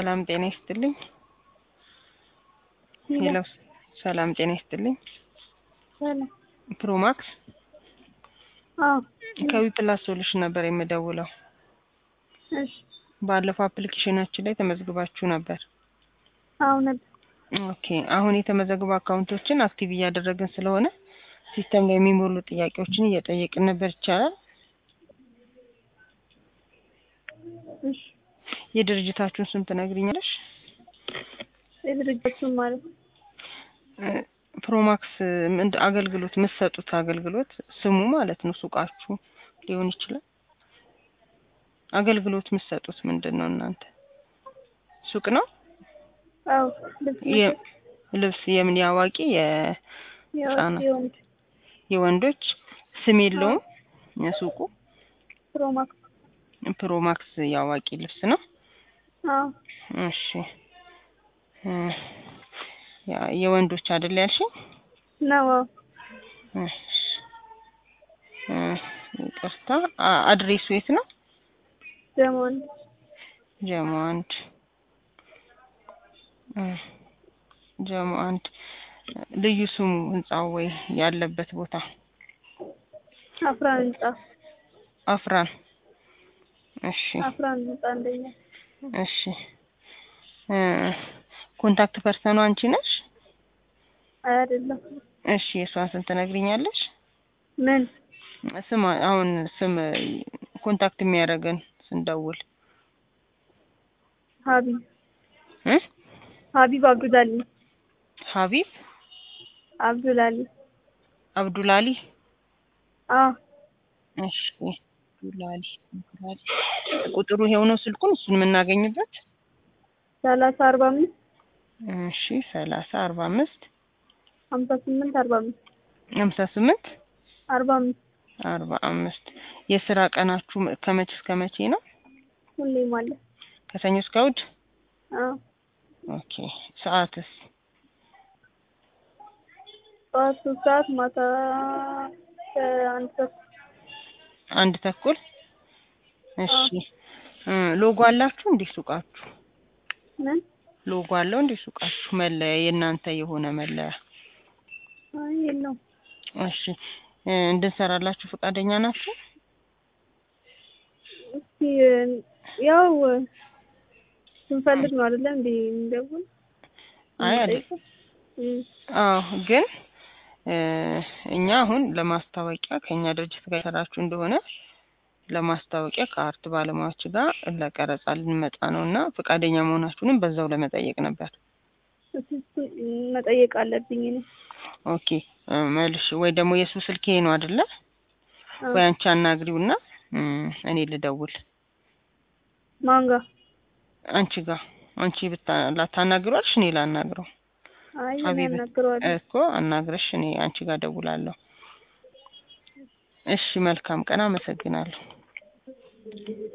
ሰላም ጤና ይስጥልኝ። ሄሎ ሰላም ጤና ይስጥልኝ። ሰላም ፕሮማክስ አዎ ከዊ ፕላስ ሶሉሽን ነበር የምደውለው። እሺ ባለፈው አፕሊኬሽናችን ላይ ተመዝግባችሁ ነበር። አዎ ነበር ኦኬ አሁን የተመዘገቡ አካውንቶችን አክቲቭ እያደረግን ስለሆነ ሲስተም ላይ የሚሞሉ ጥያቄዎችን እየጠየቅን ነበር። ይቻላል? እሺ የድርጅታችሁን ስም ትነግሪኛለሽ? የድርጅቱን ማለት ነው እ ፕሮማክስ ምንድ አገልግሎት የምትሰጡት አገልግሎት ስሙ ማለት ነው ሱቃችሁ ሊሆን ይችላል። አገልግሎት የምትሰጡት ምንድን ነው እናንተ? ሱቅ ነው? አዎ ልብስ የ- ልብስ የምን የአዋቂ የ የወንድ የወንድ የወንዶች ስም የለውም የሱቁ ፕሮማክስ ፕሮማክስ የአዋቂ ልብስ ነው። አዎ እሺ እ ያ- የወንዶች አይደል ያልሽኝ? ነው አዎ እሺ እ ይቅርታ አ- አድሬሱ የት ነው? ደግሞ አንድ ጀሞ አንድ እ ጀሞ አንድ ልዩ ስሙ ህንጻው ወይ ያለበት ቦታ አፍራን ህንጻ አፍራን። እሺ አፍራን ህንጻ አንደኛ እሺ እ ኮንታክት ፐርሰኑ አንቺ ነሽ? አይ አይደለም እሺ የእሷን ስም ትነግሪኛለሽ? ምን ስም አሁን ስም ኮንታክት የሚያደርገን ስንደውል ሀቢብ እ ሀቢብ አብዱላሊ ሀቢብ አብዱላሊ አብዱላሊ አዎ እሺ አብዱላሊ አብዱላሊ ቁጥሩ ይሄው ነው ስልኩን እሱን የምናገኝበት ሰላሳ አርባ አምስት እሺ ሰላሳ አርባ አምስት ሀምሳ ስምንት አርባ አምስት ሀምሳ ስምንት አርባ አምስት አርባ አምስት የስራ ቀናችሁ ከመቼ እስከ መቼ ነው? ሁሌም አለ ከሰኞ እስከ እሑድ? አዎ ኦኬ ሰዓትስ? ጠዋት ሶስት ሰዓት ማታ አንድ ሰዓት አንድ ተኩል እሺ እ ሎጎ አላችሁ እንዴ ሱቃችሁ? ምን ሎጎ አለው እንዴ ሱቃችሁ? መለያ የእናንተ የሆነ መለያ? አይ የለውም እሺ እ እንድንሰራላችሁ ፈቃደኛ ናችሁ? እስኪ ያው ስንፈልግ ነው አይደለ እንዴ እንደውል አይ አይደል እም አዎ ግን እ እኛ አሁን ለማስታወቂያ ከእኛ ድርጅት ጋር የሰራችሁ እንደሆነ ለማስታወቂያ ከአርት ባለሙያዎች ጋር ለቀረጻ ልንመጣ ነው እና ፈቃደኛ መሆናችሁንም በዛው ለመጠየቅ ነበር። እሱን መጠየቅ አለብኝ እኔ ኦኬ እ መልሽ ወይ ደግሞ የሱ ስልክ ይሄ ነው አይደለ? አዎ። ወይ አንቺ አናግሪውና እም እኔ ልደውል ማን ጋር አንቺ ጋር አንቺ ብታ ላታናግሯልሽ እኔ ላናግረው አይ እኔ ሀቢብ አናግረዋለሁ እኮ አናግረሽ እኔ አንቺ ጋር ደውላለሁ። እሺ መልካም ቀን አመሰግናለሁ።